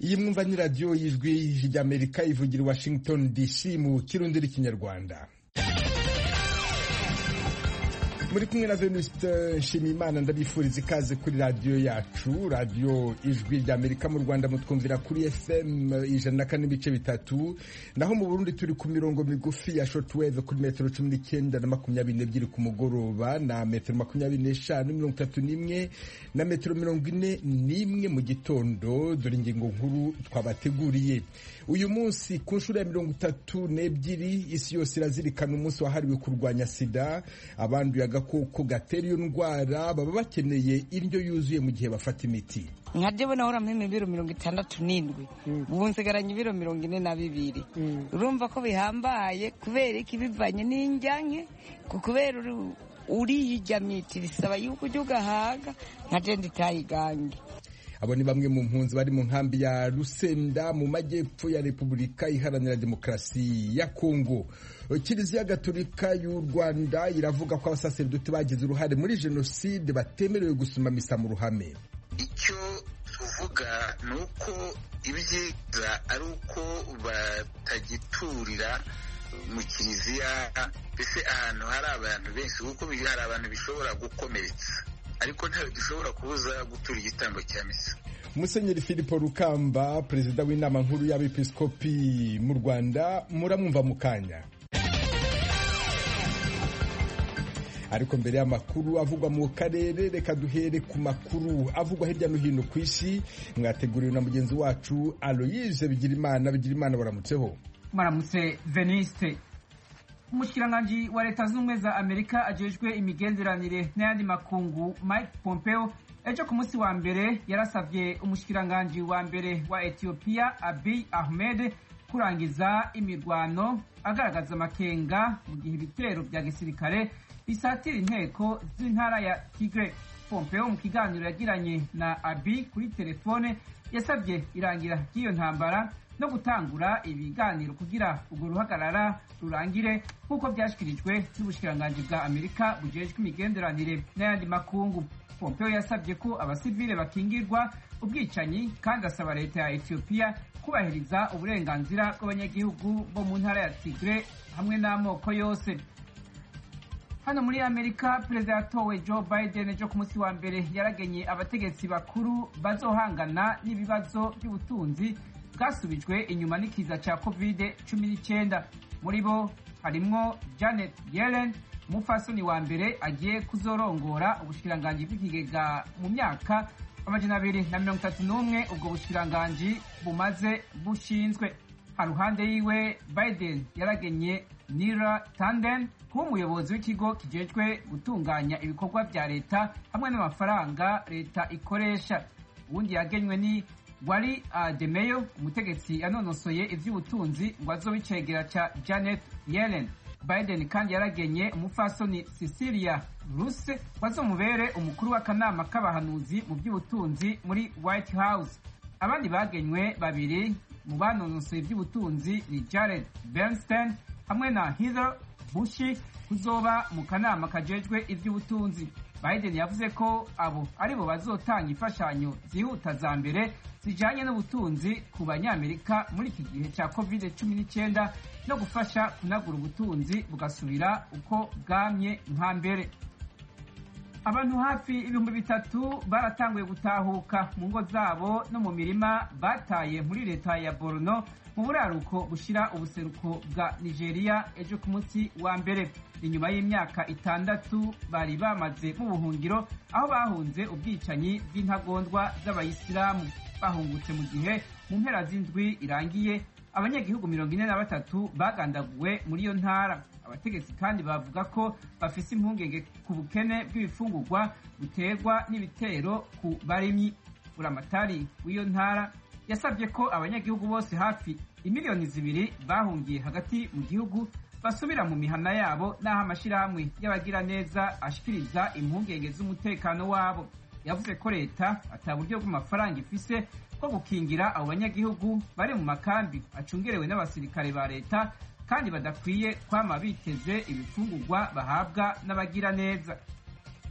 iyi mwumva ni radiyo y'ijwi ry'amerika ivugira i washington dc mu kirundi n'ikinyarwanda muri kumwe na venuste nshimiyimana ndabifuriza ikaze kuri radiyo yacu radiyo ijwi ry'amerika mu rwanda mutwumvira kuri fm ijana na kane n'ibice bitatu naho mu burundi turi ku mirongo migufi ya shotweve kuri metero cumi n'icyenda na makumyabiri n'ebyiri ku mugoroba na metero makumyabiri n'eshanu mirongo itatu n'imwe na metero mirongo ine n'imwe mu gitondo dore ingingo nkuru twabateguriye uyu munsi ku nshuro ya mirongo itatu n'ebyiri isi yose irazirikana umunsi wahariwe kurwanya sida abanduye agakoko gatera iyo ndwara baba bakeneye indyo yuzuye mu gihe bafata imiti nka jewe nahora mpima ibiro mirongo itandatu n'indwi ubu nsigaranye ibiro mirongo ine na bibiri urumva ko bihambaye kubera iki bivanye n'injyanke kubera uriye ijya miti bisaba yuko ujya ugahaga nka jenda itayigange abo ni bamwe mu mpunzi bari mu nkambi ya Rusenda mu majyepfo ya Repubulika Iharanira Demokarasi ya Kongo. Kiliziya Gatolika y'u Rwanda iravuga ko abasaseridoti bagize uruhare muri jenoside batemerewe gusoma misa mu ruhame. Icyo tuvuga ni uko ibyiza ari uko batagiturira mu kiliziya mbese ahantu hari abantu benshi kuko hari abantu bishobora gukomeretsa ariko ntawe dushobora kubuza gutura igitambo cya misa musenyeri filipo rukamba perezida w'inama nkuru y'abepiskopi mu rwanda muramwumva mu kanya ariko mbere y'amakuru avugwa mu karere reka duhere ku makuru avugwa hirya no hino ku isi mwateguriwe na mugenzi wacu aloyise bigirimana bigirimana baramutseho maramutse veniste umushikiranganji wa leta z'ubumwe za amerika ajejwe imigenderanire n'ayandi makungu mike pompeo ejo ku munsi wa mbere yarasavye umushikiranganji wa mbere wa etiyopiya abiy ahmed kurangiza imirwano agaragaza amakenga mu gihe ibitero vya gisirikare bisatira inteko z'intara ya tigre pompeo mu kiganiro yagiranye na abiy kuri telefone yasabye irangira ry'iyo ntambara no gutangura ibiganiro kugira urwo ruhagarara rurangire nk'uko byashyikirijwe n'ubushikiranganji bwa amerika bujejwe imigenderanire n'ayandi makungu pompeo yasabye ko abasivile bakingirwa ubwicanyi kandi asaba leta ya etiyopiya kubahiriza uburenganzira bw'abanyagihugu bo mu ntara ya tigre hamwe n'amoko yose hano muri amerika perezida yatowe joe biden ejo ku munsi wa mbere yaragenye abategetsi bakuru bazohangana n'ibibazo by'ubutunzi bwasubijwe inyuma n'ikiza cya covid cumi n'icyenda muri bo harimwo janet yellen umupfasoni wa mbere agiye kuzorongora ubushikiranganji bw'ikigega mu myaka amajana abiri na mirongo itatu n'umwe ubwo bushikiranganji bumaze bushinzwe haruhande yiwe biden yaragenye nira tanden kuba umuyobozi w'ikigo kijejwe gutunganya ibikorwa vya leta hamwe n'amafaranga leta ikoresha uwundi yagenywe ni wari ademeyo umutegetsi yanonosoye ivy'ubutunzi ngo azobe icegera ca janet yellen biden kandi yaragenye umupfasoni cecilia ruse wazomubere umukuru w'akanama k'abahanuzi mu by'ubutunzi muri white house abandi bagenywe babiri mu banonosoye ivy'ubutunzi ni jared bernstein hamwe na heather bushi kuzoba mu kanama kajejwe ivy'ubutunzi biden yavuze ko abo aribo bazotanga imfashanyo zihuta za mbere zijanye n'ubutunzi ku banyamerika muri iki gihe cya covid cumi n'icyenda no gufasha kunagura ubutunzi bugasubira uko bwamye nka mbere abantu hafi ibihumbi bitatu baratanguye gutahuka mu ngo zabo no mu mirima bataye muri leta ya borno mu buraruko bushira ubuseruko bwa nigeria ejo ku munsi wa mbere inyuma y'imyaka itandatu bari bamaze mu buhungiro aho bahunze ubwicanyi bw'intagondwa z'abayisilamu bahungutse mu gihe mu mpera z'indwi irangiye abanyagihugu mirongo ine na batatu bagandaguwe muri iyo ntara abategetsi kandi bavuga ko bafise impungenge ku bukene bw'ibifungurwa buterwa n'ibitero ku barimyi buramatari w'iyo ntara yasabye ko abanyagihugu bose hafi imiliyoni zibiri bahungiye hagati mu gihugu basubira mu mihana yabo n'aho amashyirahamwe y'abagiraneza ashikiriza impungenge z'umutekano wabo yavuze ko leta ata buryo bw'amafaranga ifise bwo gukingira abo banyagihugu bari mu makambi acungerewe n'abasirikare ba leta kandi badakwiye kwama biteze ibifungurwa bahabwa n'abagiraneza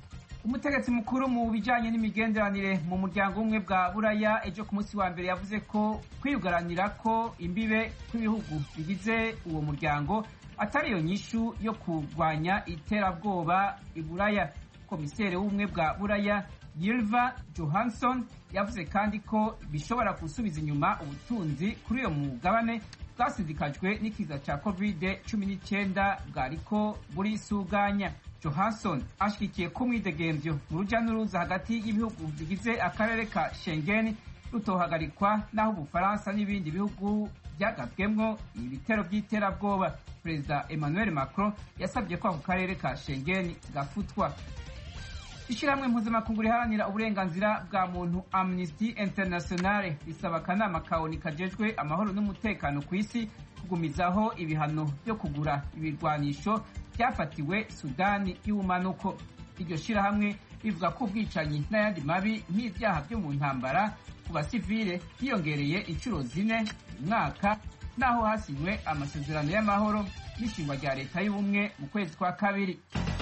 umutegetsi mukuru mu bijyanye n'imigenderanire mu muryango w'ubumwe bwa buraya ejo ku munsi wa mbere yavuze ko kwiyugaranira ko imbibe kw'ibihugu bigize uwo muryango atari iyo nyishu yo kurwanya iterabwoba i buraya komiseri w'ubumwe bwa buraya yilva johansson yavuze kandi ko bishobora gusubiza inyuma ubutunzi kuri uyo mugabane bwasindikajwe n'ikiza cya covid cumi n'icyenda bwariko burisuganya johansson ashyigikiye ko umwidegemvyo mu rujya n'uruza hagati y'ibihugu bigize akarere ka schengen rutohagarikwa n'aho ubufaransa n'ibindi bihugu byagabwemwo ibitero by'iterabwoba perezida emmanuel macron yasabye ko ako karere ka schengen gafutwa ishyirahamwe mpuzamakungu riharanira uburenganzira bwa muntu amnesty internationale risaba akanama kaoni kajejwe amahoro n'umutekano ku isi kugumizaho ibihano byo kugura ibirwanisho byafatiwe sudani y'ubumanuko iryo shyirahamwe rivuga ko ubwicanyi n'ayandi mabi nk'ibyaha byo mu ntambara ku basivile hiyongereye inshuro zine mu mwaka n'aho hasinywe amasezerano y'amahoro n'ishingwa rya leta y'ubumwe mu kwezi kwa kabiri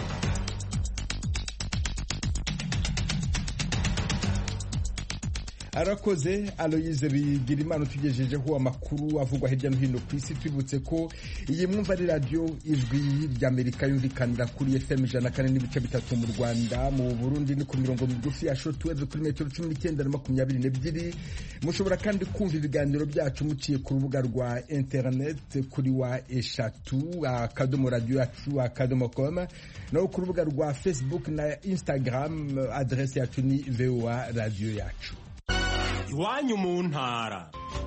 arakoze aloyize bigira imana utugejejeho amakuru avugwa hirya no hino ku isi twibutse ko iyi mwumva ari radiyo ijwi ry'amerika yumvikanira kuri fm ijana na kane n'ibice bitatu mu rwanda mu burundi ni ku mirongo migufi ya shotweve kuri metero cumi n'icyenda na makumyabiri n'ebyiri mushobora kandi kumva ibiganiro byacu muciye ku rubuga rwa interineti kuri wa eshatu akadomo radiyo yacu akadomo koma naho ku rubuga rwa facebook na instagram aderesi yacu ni voa radiyo yacu iwanyu mu ntara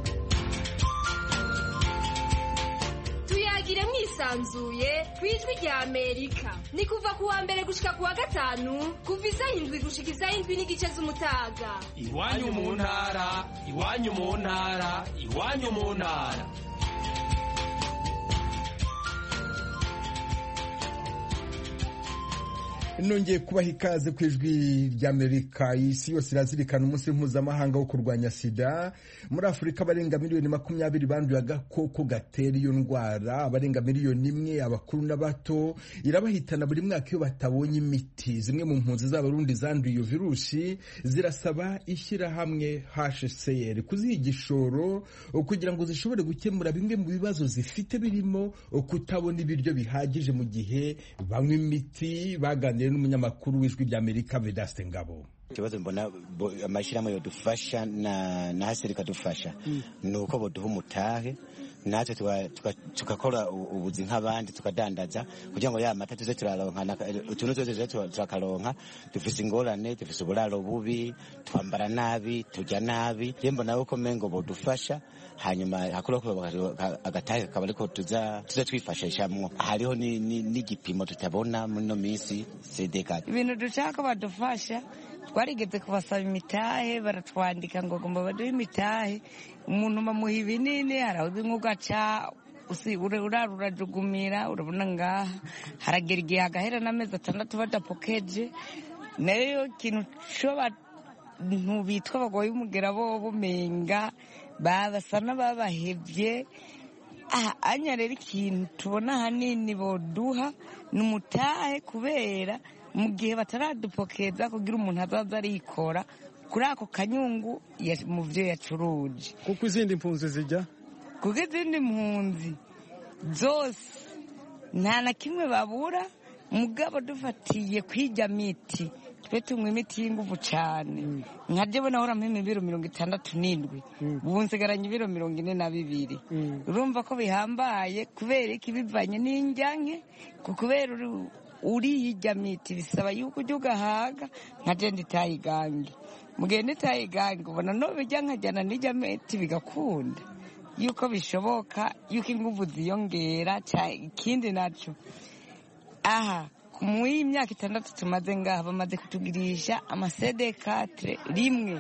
tuyagire mwisanzuye ku ijwi rya amerika ni kuva ku wa mbere gushika ku wa gatanu kuva isaha indwi gushika isaha indwi n'igice z'umutaga iwanyu mu ntara iwanyu mu ntara iwanyu mu ntara nongeye kubaha ikaze ku ijwi ry'amerika isi yose irazirikana umunsi mpuzamahanga wo kurwanya sida muri afurika abarenga miliyoni makumyabiri banduye agakoko gatera iyo ndwara abarenga miliyoni imwe abakuru n'abato irabahitana buri mwaka iyo batabonye imiti zimwe mu mpunzi z'abarundi zanduye iyo virusi zirasaba ishyirahamwe hcr kuziha igishoro kugira ngo zishobore gukemura bimwe mu bibazo zifite birimo kutabona ibiryo bihagije mu gihe banywa imiti baganira n'umunyamakuru w'ijwi ry'amerika vedaste ngabo ikibazo mbona amashyirahamwe yodufasha na na hasi rikadufasha ni uko boduha umutahe natwe tugakora ubuzi nk'abandi tukadandaza kugira ngo ya mata tuze turaronka utuntu twose tuze turakaronka dufise ingorane dufise uburaro bubi twambara nabi turya nabi rero mbona yuko mengo bodufasha hanyuma hakurako agatahe kakaba ariko tuza tuza twifashishamwo hariho n'igipimo tutabona muri ino minsi cdk ibintu dushaka badufasha twarigeze kubasaba imitahe baratwandika ngo gomba baduhe imitahe umuntu bamuha ibinini harahuze nk'ugaca urara urajugumira urabona ngaha haragera igihe hagahera n'amezi atandatu badapokeje nayo ikintu cy'abantu bitwa abagore b'umugera bo bumenga babasa n'ababahebye anya rero ikintu tubona ahanini boduha ni umutahe kubera mu gihe bataradupokeza kugira umuntu azaza arikora kuri ako kanyungu mu byo yacuruje kuko izindi mpunzi zijya kuko izindi mpunzi zose nta na kimwe babura mugabo dufatiye kwijya miti twe tunywa imiti y'ingufu cyane nkajya bona ahora ibiro mirongo itandatu n'indwi ubu nsigaranye ibiro mirongo ine na bibiri urumva ko bihambaye kubera iki bivanye n'injyanke kubera uriyijya miti bisaba yuko ujya ugahaga nka jenda itayigange mu gihe n'itayigange ubona no bijya nkajyana n'ijya miti bigakunda yuko bishoboka yuko ingufu ziyongera ikindi nacyo aha mu y'imyaka itandatu tumaze ngaha bamaze kutugirisha amasedekatire rimwe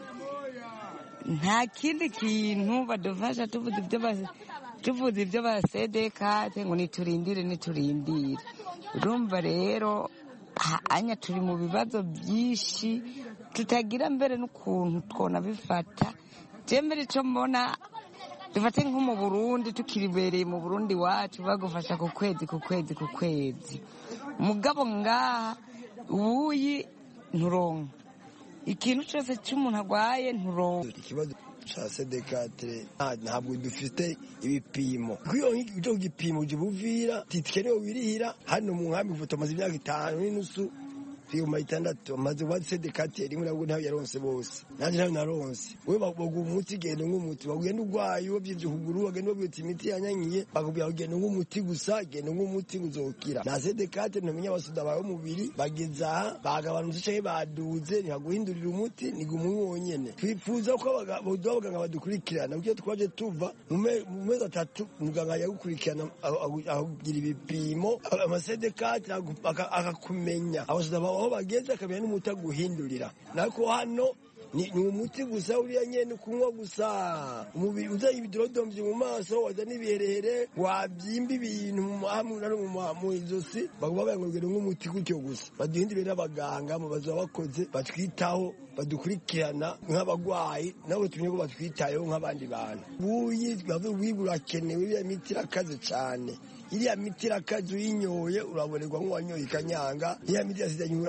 nta kindi kintu badufasha tuvuze ibyo basedekate ngo niturindire niturindire urumva rero anya turi mu bibazo byinshi tutagira mbere n'ukuntu twona bifata mbere icyo mbona dufate nko mu burundi tukiribereye mu burundi wacu bagufasha ku kwezi ku kwezi ku kwezi mugabo ngaha ubuyi nturonka ikintu cyose cy'umuntu arwaye nturonka ikibazo ca sedekatire ntabwo dufite ibipimo kwiyo cyo gipimo jibuvira titikerewe wirihira hano mu nkambi ifoto amaze imyaka itanu n'inusu ibihumbi bitandatu amaze uba sedekatire rimwe nabwo ntayo yaronse bose nanjye ntayo naronse we baguha umuti genda nk'umuti bagenda urwaye wabyivye ukuguru bagenda babwira imiti yanyanyiye bakubwira genda nk'umuti gusa genda nk'umuti uzokira nta sedekatire ntumenya abasuda bawe mubiri bageze aha bagabanutse canke baduze ntibaguhindurira umuti niguma wonyene twifuza ko boduha abaganga badukurikirana kuko twaje tuva mu mezi atatu muganga yagukurikirana akugira ibipimo amasedekatire akakumenya abasuda bawe aho bageze akamenya n'umuti aguhindurira nako hano ni umuti gusa uriya nyene kunywa gusa umubiri uzanye ibidodomvye mu maso waza n'ibiherehere wabyimba ibintu mu izosi bakuba bayangurugere nk'umuti gutyo gusa baduhindurire n'abaganga mu bazoba bakoze batwitaho badukurikirana nk'abagwayi nabo tumenye ko batwitayeho nk'abandi bantu buyi buyi burakenewe iriya miti irakaze cane iriya miti irakaze uyinyoye urabonerwa nk'uwanyoye ikanyanga iriya miti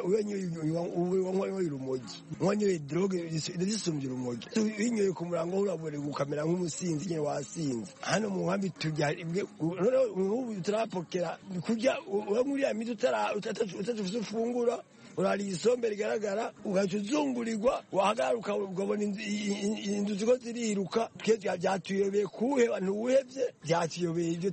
uwanyoye urumogi uwanyoye droge zisumbye urumogi uyinyoye ku murango urabonerwa ukamera nk'umusinzi nyine wasinze hano mu nkambi tujya ubu turapokera kurya uranywa uriya miti utatufise ufungura urariye isombe rigaragara ugaca uzungurirwa wahagarara ukabona inzu ziko ziriruka twe byatuyobeye kuwuheba ntuwuhevye byatuyobeye ibyo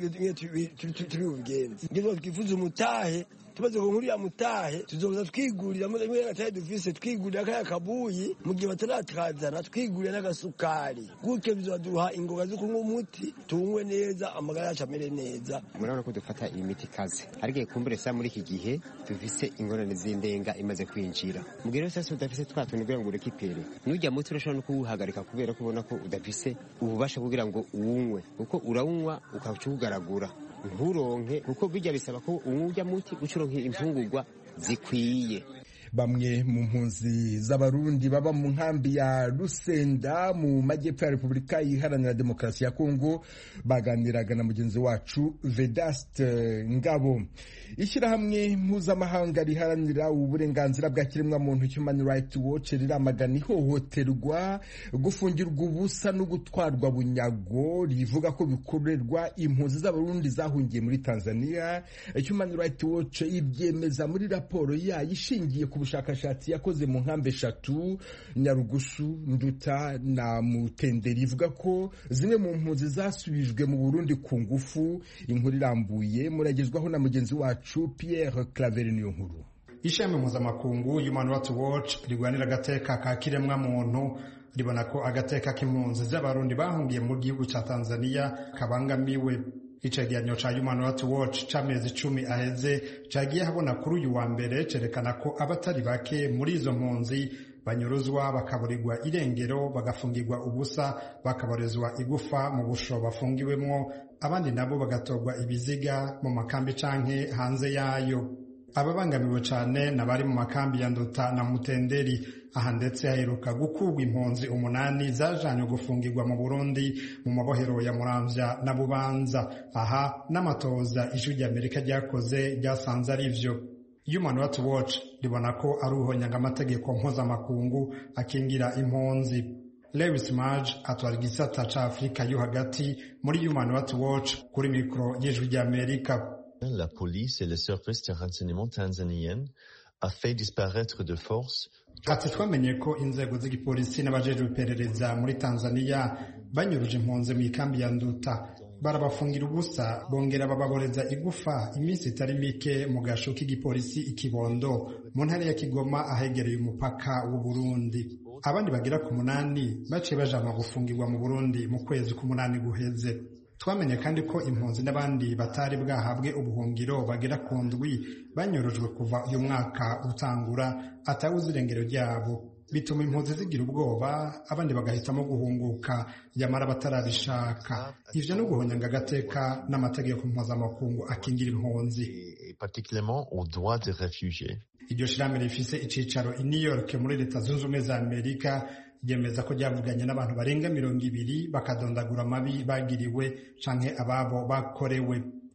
turi bubigenzi ngiro twifuza umutahe tumaze kunkuriya mutahe tuzoza twigurira muri gatare dufise twigurira kaya kabuyi mu gihe bataratazana twigurira n'agasukari gutyo bizoduha ingoga zo kunywa umuti tunywe neza amagara yacu amere neza murabona ko dufata iyi miti ikaze ariko kumbure sa muri iki gihe dufise ingorane z'indenga imaze kwinjira mu gihe rero udafise twa tuntu kugira ngo urekipere n'ujya muti urashobora no kuwuhagarika kubera ko ubona ko udafise ububasha kugira ngo uwunywe kuko urawunywa ukaca uwugaragura nturonke kuko bijya bisaba ko uwujya muti guca uronka imfungurwa zikwiye bamwe mu mpunzi z'abarundi baba mu nkambi ya rusenda mu majyepfo ya repubulika iharanira demokarasi ya kongo baganiraga na mugenzi wacu vedaste ngabo ishyirahamwe mpuzamahanga riharanira uburenganzira bwa kiremwamuntu human rights watch riramagana ihohoterwa gufungirwa ubusa no gutwarwa bunyago rivuga ko bikorerwa impunzi z'abarundi zahungiye muri tanzania human rights watch ibyemeza muri raporo yayo ishingiye ku bushakashatsi yakoze mu nkambi eshatu nyarugusu nduta na mutenderi ivuga ko zimwe mu mpunzi zasubijwe mu burundi ku ngufu inkuru irambuye muragezwaho na mugenzi wacu pierre claveri niyo nkuru ishami mpuzamakungu human rights watch rigwanira agateka ka kiremwa muntu ribona ko agateka k'impunzi z'abarundi bahungiye mu gihugu cya tanzania kabangamiwe icegeranyo ca human rights watch c'amezi icumi aheze cagiye habona kuri uyu wa mbere cerekana ko abatari bake muri izo mpunzi banyuruzwa bakaburirwa irengero bagafungirwa ubusa bakaborezwa igufa mu busho bafungiwemwo abandi nabo bagatorwa ibiziga mu makambi canke hanze yayo ababangamiwe cane n'abari mu makambi ya nduta na mutenderi aha ndetse haheruka gukurwa impunzi umunani zajanywe gufungirwa mu burundi mu mabohero ya muramvya na bubanza aha n'amatoza ijwi ry'amerika ryakoze ryasanze ari vyo human rights watch ribona ko ari uhonyanga amategeko mpuzamakungu akingira impunzi lewis marge atwara igisata ca afurika yo hagati muri human rights watch kuri mikoro y'ijwi ry'amerika La police et les services de renseignement tanzaniennes a fait disparaître de force ati twamenye ko inzego z'igipolisi n'abajejwe iperereza muri tanzania banyuruje impunzi mu ikambi ya nduta barabafungira ubusa bongera bababoreza igufa iminsi itari mike mu gasho k'igipolisi ikibondo mu ntara ya kigoma ahegereye umupaka w'u burundi abandi bagera ku munani baciye bajanwa gufungirwa mu burundi mu kwezi k'umunani guheze twamenye kandi ko impunzi n'abandi batari bwahabwe ubuhungiro bagera ku ndwi banyurujwe kuva uyu mwaka utangura atawuzi irengero ryabo bituma impunzi zigira ubwoba abandi bagahitamo guhunguka nyamara batarabishaka ivyo no guhonyanga agateka n'amategeko mpuzamakungu akingira impunzi particulièrement aux droits des réfugiés iryo shirahamwe rifise icicaro i new york muri leta zunze ubumwe za amerika ryemeza ko ryavuganye n'abantu barenga mirongo ibiri bakadondagura amabi bagiriwe canke ababo bakorewe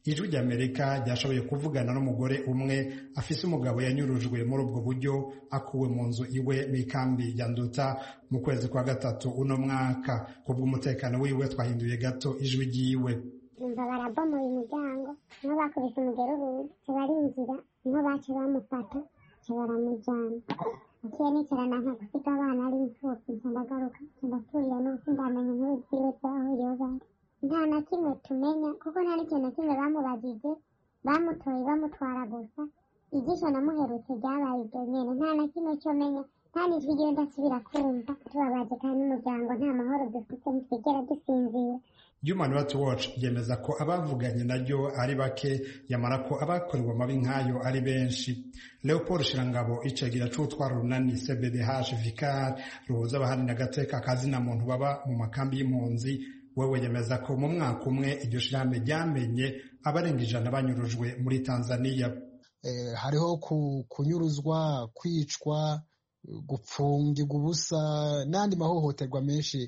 ijwi ry'amerika ryashoboye kuvugana n'umugore umwe afise umugabo yanyurujwe muri ubwo buryo akuwe mu nzu iwe mu ikambi ya nduta mu kwezi kwa gatatu uno mwaka kubw'umutekano wiwe twahinduye gato ijwi ryiwe umva barabomoye umuryango niho bakubise umugero urugi barinjira niho baca bamufata ca baramujana naciye nicarana nka gusiga abana ari imfuvyi nca ndagaruka nca ndaturira nuko ndamenya inkuru ziwe zaho yoba ari nta na kimwe tumenya kuko nta n'ikintu na kimwe bamubajije bamutoye bamutwara gusa igisho namuherutse ryabaye ibyo nyene nta na kimwe cyo menya nta n'ijwi ryiwe ndasubira kumva tubabaje kandi n'umuryango nta mahoro dufite ntitwigera dusinzira Human Rights Watch yemeza ko abavuganye naryo ari bake yamara ko abakorewe amabi nk'ayo ari benshi Leopold Shirangabo icegera c'utwara urunani CBDH Vicar ruhuza abaharanira agateka kazina muntu baba mu makambi y'impunzi wewe yemeza ko mu mwaka umwe iryo shirahamwe ryamenye abarenga ijana banyurujwe muri Tanzania eh, hariho kunyuruzwa kwicwa gupfungirwa ubusa n'andi mahohoterwa menshi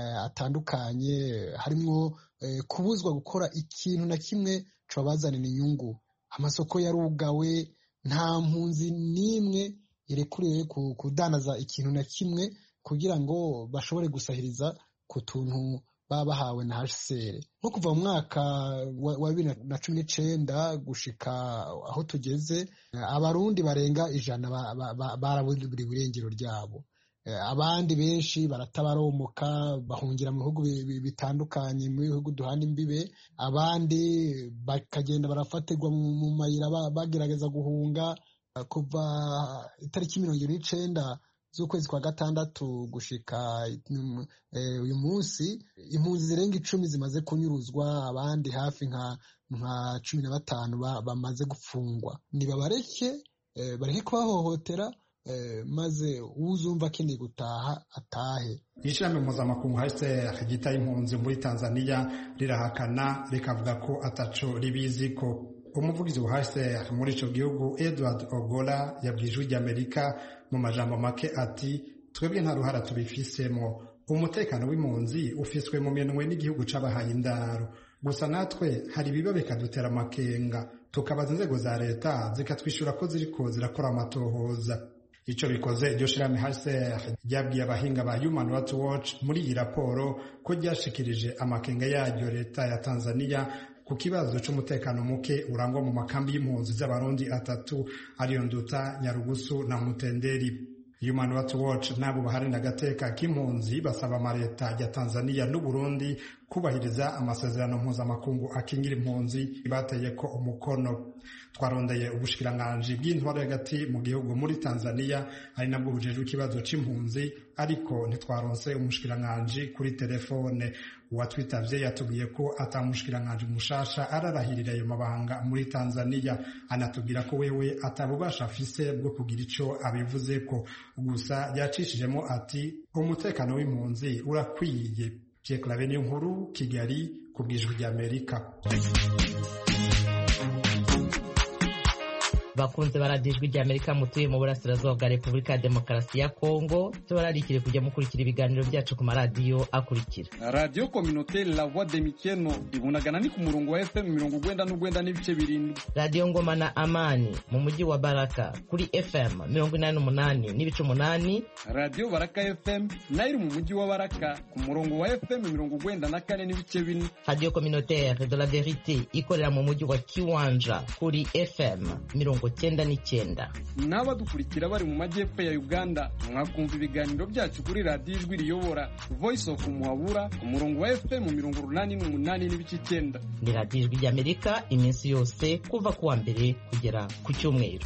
atandukanye harimo kubuzwa gukora ikintu na kimwe cabazanira inyungu amasoko yarugawe nta mpunzi n'imwe irekuriwe kudanaza ikintu na kimwe kugira ngo bashobore gusahiriza ku tuntu baba bahawe na HCR nko kuva mu mwaka wa bibiri na cumi n'icenda gushika aho tugeze abarundi barenga ijana baraburiwe irengero ryabo abandi benshi baratabaromoka bahungira mu bihugu bitandukanye mu bihugu duhana imbibe abandi bakagenda barafatirwa mu mayira bagerageza guhunga kuva itariki mirongo ibiri n'icenda z'ukwezi kwa gatandatu gushika uyu munsi impunzi zirenga icumi zimaze kunyuruzwa abandi hafi nka nka cumi na batanu bamaze gupfungwa nibabareke bareke kubahohotera maze uzumva akeneye gutaha atahe ishami mpuzamakungu hcr ryita impunzi muri tanzania rirahakana rikavuga ko ataco ribizi ko umuvugizi wa hcr muri ico gihugu edward ogola yabwiye ijwi ry'amerika mu majambo make ati twebwe nta ruhara tubifisemo umutekano w'impunzi ufiswe mu minwe n'igihugu c'abahaye indaro gusa natwe hari ibiba bikadutera amakenga tukabaza inzego za leta zikatwishyura ko ziriko zirakora amatohoza ico bikoze iryo shirahamwe HCR ryabwiye abahinga ba Human Rights Watch muri iyi raporo ko ryashikirije amakenga yaryo leta ya Tanzania ku kibazo c'umutekano muke urangwa mu makambi y'impunzi z'abarundi atatu ariyo Nduta Nyarugusu na Mutenderi Human Rights Watch nabo baharanira agateka k'impunzi basaba amaleta ya Tanzania n'Uburundi kubahiriza amasezerano mpuzamakungu akingira impunzi bateye ko umukono twarondeye ubushikiranganji bw'intwaro hagati mu gihugu muri Tanzania ari nabwo bujejwe ikibazo c'impunzi ariko ntitwaronse umushikiranganji kuri telefone uwatwitavye yatubwiye ko atamushikiranganji mushasha ararahirira ayo mabanga muri Tanzania anatubwira ko wewe atabubasha afise bwo kugira ico abivuzeko gusa yacishijemo ati umutekano w'impunzi urakwiye Pierre Claver niyo nkuru Kigali ku bwijwi ry'Amerika bakunze baradijwe rya amerika mutuye mu burasirazuba bwa repubulika ya demokarasi ya kongo tubararikire kujya mukurikira ibiganiro byacu ku maradiyo akurikira radiyo kominoteri la voix de mikeno ibunagana ni ku murongo wa fm mirongo ugwenda n'ugwenda n'ibice birindwi radiyo ngoma na amani mu mujyi wa baraka kuri fm mirongo inani n'umunani n'ibice umunani radiyo baraka fm nayo iri mu mujyi wa baraka ku murongo wa fm mirongo ugwenda na kane n'ibice bine radiyo kominoteri de la verite ikorera mu mujyi wa kiwanja kuri fm mirongo cyenda n'icyenda n'abadukurikira bari mu majyepfo ya uganda mwakumva ibiganiro byacu kuri radiyo ijwi riyobora voice of muhabura ku murongo wa fm mirongo urunani n'umunani n'ibice icyenda ni radiyo ijwi ry'amerika iminsi yose kuva ku wa mbere kugera ku cyumweru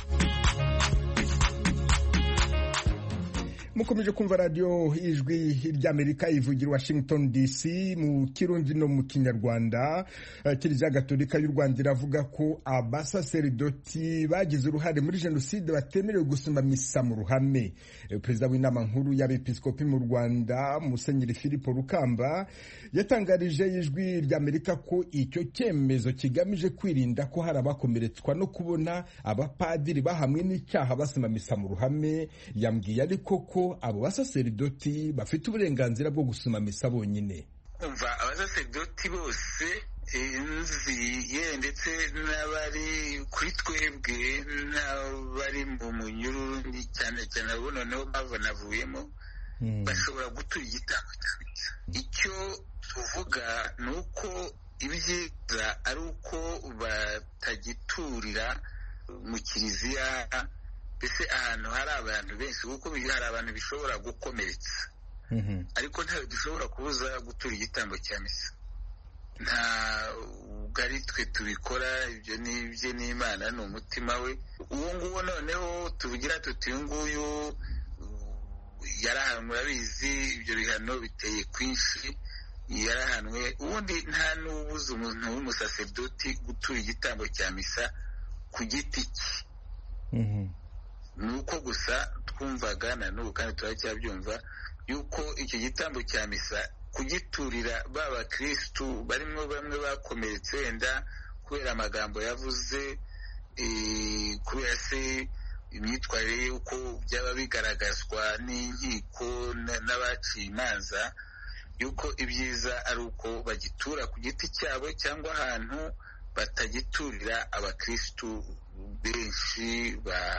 mukomeje kumva radiyo ijwi ry'amerika ivugira washington dc mu kirundi no mu kinyarwanda kiliziya gatolika y'u rwanda iravuga ko abasaseridoti bagize uruhare muri jenoside batemerewe gusoma misa mu ruhame perezida w'inama nkuru y'abepiskopi mu rwanda musenyeri filipo rukamba yatangarije ijwi ry'amerika ko icyo cyemezo kigamije kwirinda ko hari abakomeretswa no kubona abapadiri bahamwe n'icyaha basoma misa mu ruhame yambwiye ariko ko abo basaseridoti bafite uburenganzira bwo gusoma misa bonyine umva abasaseridoti bose nzi ye ndetse n'abari kuri twebwe n'abari mu munyururu cyane cyane abo noneho bavunavuyemo bashobora gutura igitambo cyiza icyo tuvuga ni uko ibyiza ari uko batagiturira mu kiliziya mbese ahantu hari abantu benshi kuko hari abantu bishobora gukomeretsa ariko ntawe dushobora kubuza gutura igitambo cya misa nta ari twe tubikora ibyo ni ibye n'imana ni umutima we uwo nguwo noneho tuvugira tuti uyu nguyu yarahanwe urabizi ibyo bihano biteye kwinshi yarahanwe ubundi nta n'ubuze umuntu w'umusaseridoti gutura igitambo cya misa ku giti cye ni uko gusa twumvaga na n'ubu kandi turacyabyumva yuko icyo gitambo cya misa kugiturira ba bakirisitu barimo bamwe bakomeretse wenda kubera amagambo yavuze kubera se imyitwarire y'uko byaba bigaragazwa n'inkiko n'abaciye imanza yuko ibyiza ari uko bagitura ku giti cyabo cyangwa ahantu batagiturira abakirisitu benshi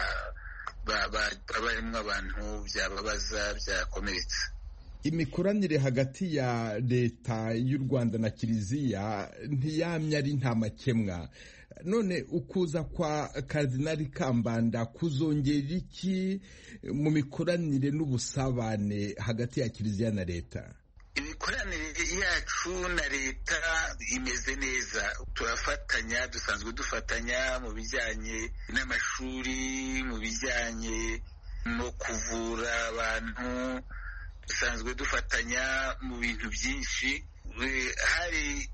barimo abantu byababaza byakomeretsa imikoranire hagati ya leta y'u rwanda na kiliziya ntiyamye ari nta makemwa none ukuza kwa karidinali kambanda kuzongera iki mu mikoranire n'ubusabane hagati ya kiliziya na leta imikoranire yacu na leta imeze neza turafatanya dusanzwe dufatanya mu bijyanye n'amashuri mu bijyanye no kuvura abantu dusanzwe dufatanya mu bintu byinshi hari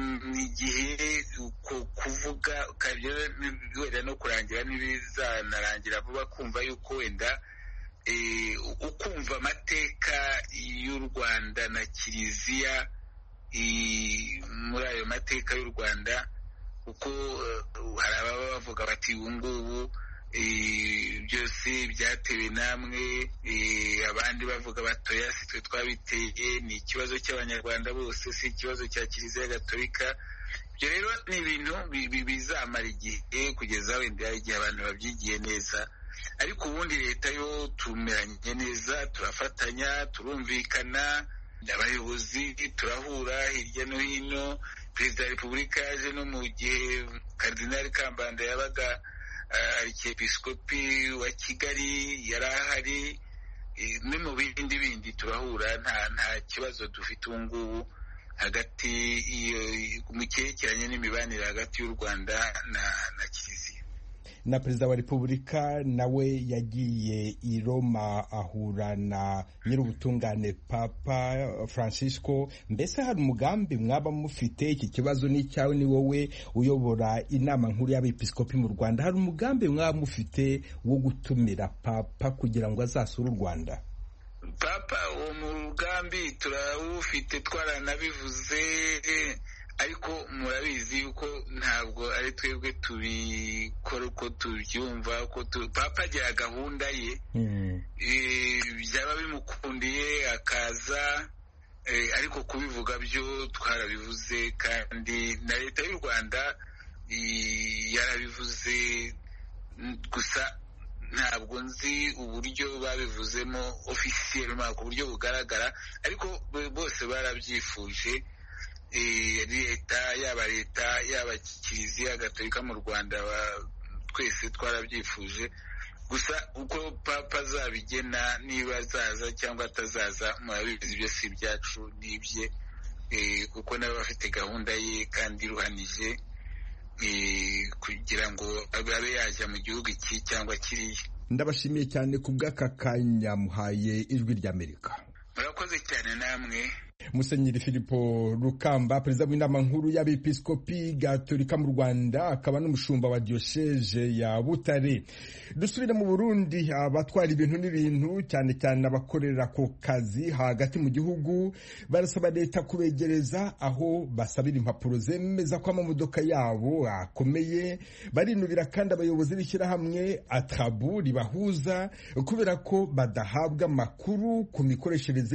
igihe kuvuga wenda no kurangira n'ibizanarangira vuba kumva yuko wenda ukumva amateka y'u rwanda na kiliziya muri ayo mateka y'u rwanda kuko hari ababa bavuga bati ubu ngubu byose byatewe namwe abandi bavuga batoya si twe twabiteye ni ikibazo cy'abanyarwanda bose si ikibazo cya kiliziya gatolika ibyo rero ni ibintu bizamara igihe kugeza wenda igihe abantu babyigiye neza ariko ubundi leta yo tumeranye neza turafatanya turumvikana abayobozi turahura hirya no hino perezida wa repubulika yaje no mu gihe karidinali kambanda yabaga arikepisikopi wa kigali yari ahari no mu bindi bindi turahura nta nta kibazo dufite ubu ngubu hagati mu cyerekeranye n'imibanire hagati y'u rwanda na na kiliziya na perezida wa repubulika nawe yagiye i roma ahura na nyir'ubutungane papa francisco mbese hari umugambi mwaba mufite iki kibazo ni icyawe ni wowe uyobora inama nkuru y'abepiskopi mu rwanda hari umugambi mwaba mufite wo gutumira papa kugira ngo azasure u rwanda papa uwo mugambi turawufite twaranabivuze ariko murabizi yuko ntabwo ari twebwe tubikora uko tubyumva ko papa agira gahunda ye byaba bimukundiye akaza ariko kubivuga byo twarabivuze kandi na leta y'u rwanda yarabivuze gusa ntabwo nzi uburyo babivuzemo ofisiyeri ku buryo bugaragara ariko bose barabyifuje leta yaba leta yaba kiliziya gatolika mu rwanda twese twarabyifuje gusa uko papa azabigena niba azaza cyangwa atazaza murabizi ibyo si ibyacu ni ibye kuko nawe bafite gahunda ye kandi iruhanije kugira ngo abe yajya mu gihugu iki cyangwa kiriya ndabashimiye cyane ku bw'aka kanya muhaye ijwi ry'amerika murakoze cyane namwe musenyeri filipo rukamba perezida w'inama nkuru y'abepiskopi gatolika mu rwanda akaba n'umushumba wa diyosheje ya butare dusubire mu burundi abatwara ibintu n'ibintu cyane cyane abakorera ku kazi hagati mu gihugu barasaba leta kubegereza aho basabira impapuro zemeza ko amamodoka yabo akomeye barinubira kandi abayobozi b'ishyirahamwe atabu ribahuza kubera ko badahabwa amakuru ku mikoreshereze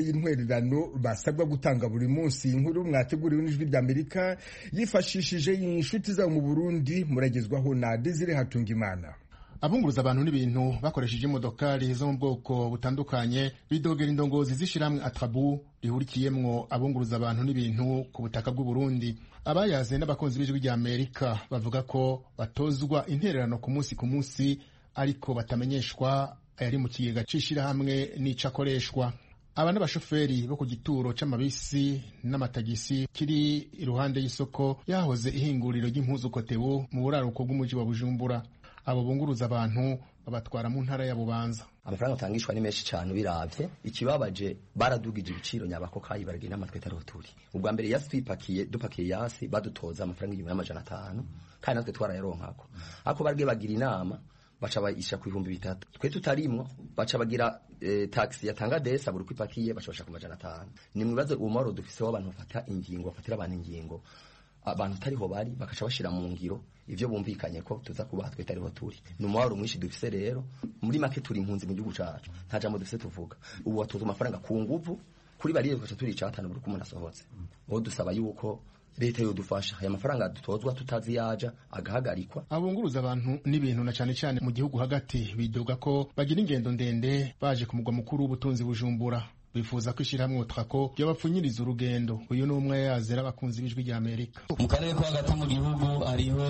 y'intwererano basabwa gutanga buri munsi inkuru mwateguriwe n'ijwi ry'amerika yifashishije inshuti zabo mu burundi muragezwaho na desire hatungimana abunguruza abantu n'ibintu bakoresheje imodokari zo mu bwoko butandukanye bidogera indongozi z'ishyirahamwe atrabu rihurikiyemwo abunguruza abantu n'ibintu ku butaka bw'u Burundi abayaze n'abakunzi b'ijwi rya Amerika bavuga ko batozwa intererano ku munsi ku munsi ariko batamenyeshwa ayari mu kigega c'ishirahamwe n'ico akoreshwa aba n'abashoferi bo ku gituro c'amabisi n'amatagisi kiri iruhande y'isoko yahoze ihinguriro ry'impuzu kotebu mu buraruko bw'umuji wa Bujumbura abo bunguruza abantu babatwara mu ntara ya Bubanza amafaranga atangishwa ni menshi cyane ubiravye ikibabaje baradugije ibiciro nyabako kayi baragira n'amatwe atariho turi ubwa mbere yasi twipakiye dupakiye yasi badutoza amafaranga igihumbi n'amajana atanu kandi natwe twarayaronkako ako baragiye bagira inama baca bayisha ku bihumbi bitatu twe tutarimwo baca bagira e, taxi yatanga desa buri kwipakiye baca bashaka ku majana atanu ni mwibaze umumaro dufise w'abantu bafata ingingo bafatira abantu ingingo abantu tariho bari bakaca bashira mu ngiro ivyo bumvikanye ko tuza kubaha twe tariho turi ni umubabaro mwinshi dufise rero muri make turi impunzi mu gihugu cacu nta jambo dufise tuvuga ubu watoza amafaranga ku nguvu kuri bariye tukaca turi icatanu buri kumwe asohotse uwo dusaba yuko leta yodufasha aya mafaranga dutozwa tutazi yaja agahagarikwa abunguruza abantu n'ibintu na cane cane mu gihugu hagati bidoga ko bagira ingendo ndende baje ku mugwa mukuru w'ubutunzi bujumbura bifuza ko ishyirahamwe utrako ryabapfunyiriza urugendo uyu ni umwe yazera abakunzi b'ijwi rya amerika mu karere ko hagati mu gihugu hariho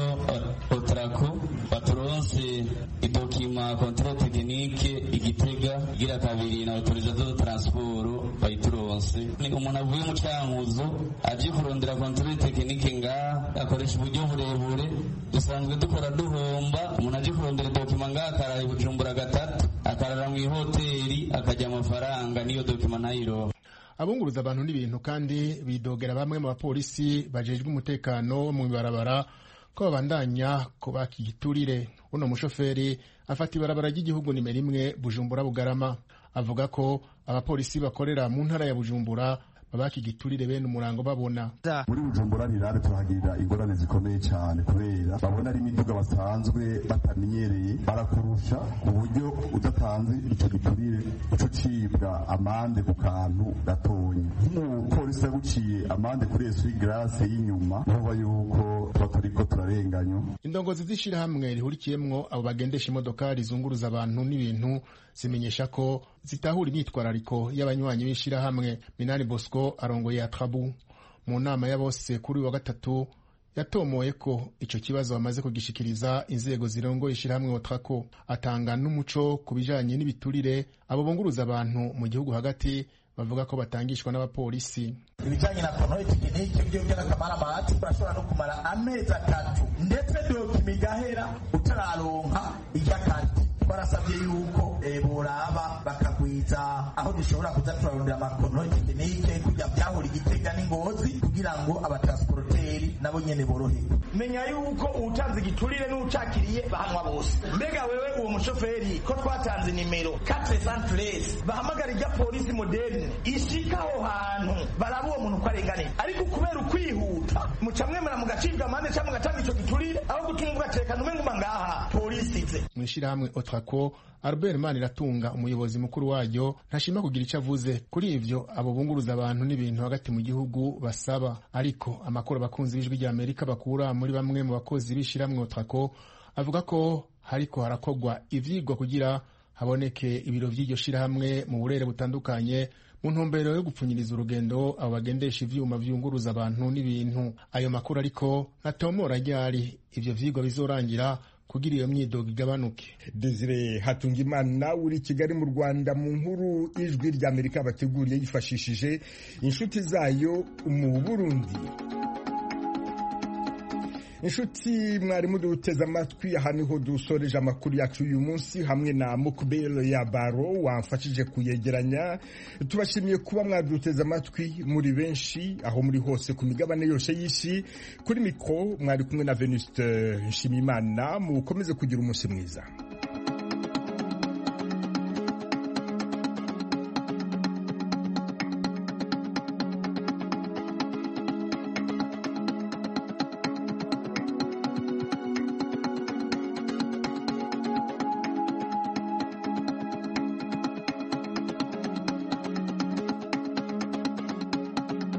otrako baturonse idokima kontrole tekinike igitega igira kabiri na autorizazo de transport bayituronse ni umuntu avuye mu cankuzo aje kurondera kontrole tekinike ngaha akoresha uburyo burebure dusanzwe dukora duhomba umuntu aje kurondera dokima ngaha akarara bujumbura gatatu akarara mu ihoteli akajya amafaranga niyo dokima abunguruza abantu n'ibintu kandi bidogera bamwe mu bapolisi bajejwe umutekano mu ibarabara ko babandanya kubaka igiturire uno mushoferi afata ibarabara ry'igihugu nimero imwe bujumbura bugarama avuga ko abapolisi bakorera mu ntara ya bujumbura babaka igiturire bene umurango babona muri bujumbura nirare turahagirira ingorane zikomeye cyane kubera babona ari imiduga basanzwe batamenyereye barakurusha ku buryo udatanze icyo giturire uca ucibwa amande ku kantu gatonya nk'umupolisi yaguciye amande kuri esuri garase y'inyuma nuba yuko tuba turiko turarenganywa indongozi z'ishirahamwe rihurikiyemwo abo bagendesha imodoka rizunguruza abantu n'ibintu zimenyesha ko zitahura imyitwarariko y'abanywanyi b'ishirahamwe minani bosco arongoye atrabu mu nama ya bose kuri uyu wa gatatu yatomoye ko ico kibazo bamaze kugishikiriza inzego zirongoye ishirahamwe otrako atanga n'umuco ku bijanye n'ibiturire abo bunguruza abantu mu gihugu hagati bavuga ko batangishwa n'abapolisi ibijyanye na kontore tekinike byo by'akamara amahati urashobora no kumara amezi atatu ndetse dokima igahera utararonka iry'akandi twarasabye yuko boraba bakagwiza aho dushobora kuza turarondera amakontore tekinike kujya byahura igitega n'ingozi kugira ngo abatransporteri nabo nyene boroherwe menya yuko uwutanze igiturire n'ucakiriye bahanwa bose mbega wewe uwo mushoferi ko twatanze nimero 413 bahamagara ijya polisi moderne ishika aho hantu baraba uwo muntu uko arenganiye ariko kubera ukwihuta muca mwemera mugacibwa amande cyangwa mugatanga ico giturire aho gutuma ugatekana ume nguma ngaha polisi ize mu ishirahamwe otrako albert maniratunga umuyobozi mukuru waryo ntashima kugira icyo avuze kuri ivyo abo bunguruza abantu n'ibintu hagati mu gihugu basaba ariko amakuru abakunzi b'ijwi rya amerika bakura muri bamwe mu bakozi b'ishirahamwe otrako avuga ko hariko harakorwa ivyigwa kugira haboneke ibiro vy'iryo shirahamwe mu burere butandukanye mu ntumbero yo gupfunyiriza urugendo abo bagendesha ivyuma vyunguruza abantu n'ibintu ayo makuru ariko ntatomora ryari ivyo vyigwa bizorangira kugira iyo myidogo igabanuke desire hatungimana uri kigali mu rwanda mu nkuru ijwi rya amerika bateguriye yifashishije inshuti zayo mu burundi inshuti mwarimu duteze amatwi aha niho dusoreje amakuru yacu uyu munsi hamwe na mukubelo ya baro wamfashije kuyegeranya tubashimiye kuba mwaduteze amatwi muri benshi aho muri hose ku migabane yose y'isi kuri mikoro mwari kumwe na venuste nshimimana mukomeze kugira umunsi mwiza